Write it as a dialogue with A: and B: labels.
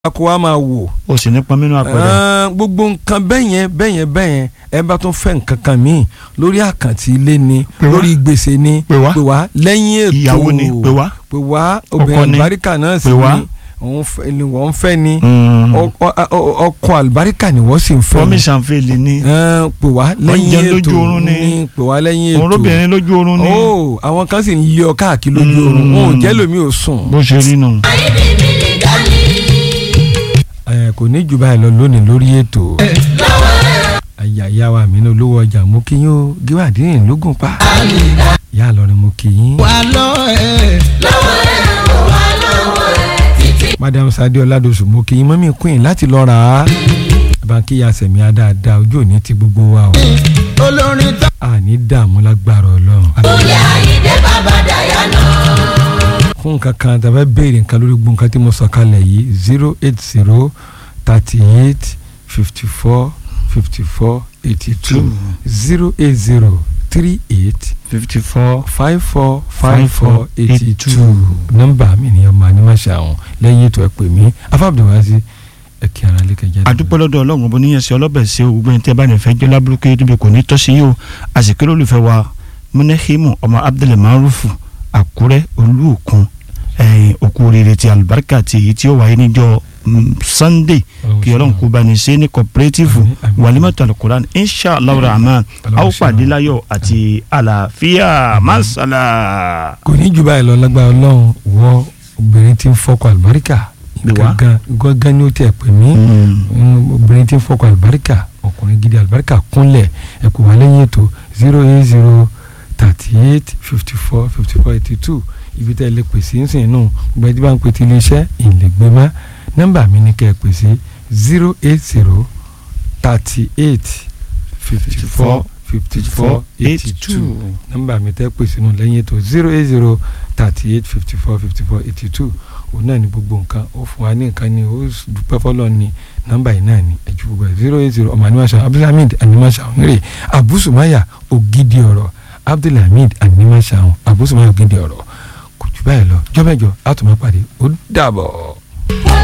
A: kó wa máa wò.
B: o sì ní pọnmínú àpẹẹrẹ.
A: Ẹn, gbogbo nǹkan bẹ́yẹn bẹ́yẹn bẹ́yẹn ẹ bá tún fẹ́ nǹkan kan míì lórí àkàntì ilé ni
B: Pè wá.
A: lórí gbèsè ni
B: Pè wá.
A: pè wá lẹ́yìn ètò
B: ìyàwó ni pé wá.
A: pè wá
B: Ọkọ
A: obìnrin
B: ni.
A: àlùbáríkà náà sì
B: Pè wá.
A: ni òun fẹ́ ni wọ́n fẹ́ ni
B: Mm.
A: Ọ- ọ- ọ- ọkọ àlùbáríkà ni wọ́n sì ń fẹ́ ni
B: promise and fail ni.
A: Ẹn, pè wá lẹ́yìn
B: Oúnjẹ
A: ètò
B: lójú oorun ni.
A: pè wá lẹ́yìn ètò
B: òun lóbìnrin lójú oorun ni.
A: ó àwọn kan sì ń lé ọ káàkiri lójú oorun
B: Mm.
A: wọn ò jẹ́ lómi ò sùn.
B: bó ṣe rí nù.
A: ẹ kò ní jù báyìí lọ lónìí lórí ètò àyàyà wa mi ní olówó ọjà mo kí yín o gíwádìí lógún pa ìyá àlọrin mo kí yín. madam sadi ọládọsù mo kí yín mọ́mí queen láti lọ rà á báńkì ya sẹ̀mí adáadáa ojú òní ti gbogbo wa o
C: olórin tó.
A: àní dààmú lágbára ọlọ́run.
C: olè àyíndé bàbá dayana.
A: fún nǹkan kan tàbí béèrè nǹkan lórí gbogbo nǹkan tí mo sọ kalẹ̀ yìí zero eight zero thirty eight fifty four fifty four eighty two zero eight zero three eight
B: fifty four.
A: five four five four eighty two nọ́mbà mi ni ọmọ animasa ọ̀hún lẹ́yìn ètò ẹ̀ pè mí afábùdùwásí ẹ̀ kí ara lè kẹjá.
B: àdúpẹ́ lọ́dọ̀ ọlọ́run bó níyẹn sí ọlọ́bẹ̀ sí o gbogbo ẹni tí ẹ bá ní fẹ́ jẹ́ lábúrúkú níbi kò ní tọ́sí yìí o àsìkò olùfẹ́ wa múnẹ́hìmù ọmọ abdul marufu àkúrẹ́ olúòkun ẹ̀yìn òkú oríire ti àlùbáríkà ti èyí tí ó wáyé níjọ́ mm, sunday kí ọlọ́run kó bá ní ṣe ní cooperative
A: Àmín, àmín.
B: wàlímọ̀tò alukuran inshallah rahman
A: Ọlọ́run
B: a ó
A: ṣe
B: pàdé
A: àmín.
B: láyọ̀ àti àlàáfíà masala.
A: kò ní jù báyìí lọ lágbára ọlọ́run wọ obìnrin tí ń fọkọ àlùbáríkà
B: Bí wá.
A: gangan gangan ni ó tẹ̀ pè mí.
B: Mm.
A: Mm, obìnrin tí ń fọkọ àlùbáríkà ọkùnrin gidi àlùbáríkà kúnlẹ̀ ẹ kò wá lẹ́yìn ètò zero eight zero thirty eight fifty four fifty four eighty two ibi tẹ́ ẹ lè pèsè ń sìn nù gbẹ́dí bá ń pè tí iléeṣẹ́ ìlẹ̀gbẹ́ mọ́ nọ́mbà mi ni kẹ́ ẹ pèsè zero eight zero thirty eight fifty four fifty four eighty two nọ́mbà mi tẹ́ pèsè nù lẹ́yìn ètò zero eight zero thirty eight fifty four fifty four eighty two òun náà ni gbogbo nǹkan ó fún wa ní nǹkan ni ó dúpẹ́ fọlọ́ ni nọ́mbà yìí náà ni ẹ̀jú gbogbo ẹ̀ zero eight zero ọmọ animasa abdulhamid animasa ọ̀hún abusumaya ògidì ọ̀rọ̀ abdulhamid animasa ọ̀hún abusumaya ògidì ọ̀rọ̀ kò jù báyìí lọ jọ́mẹ́jọ àtúmọ̀ pàdé ó dàbọ̀.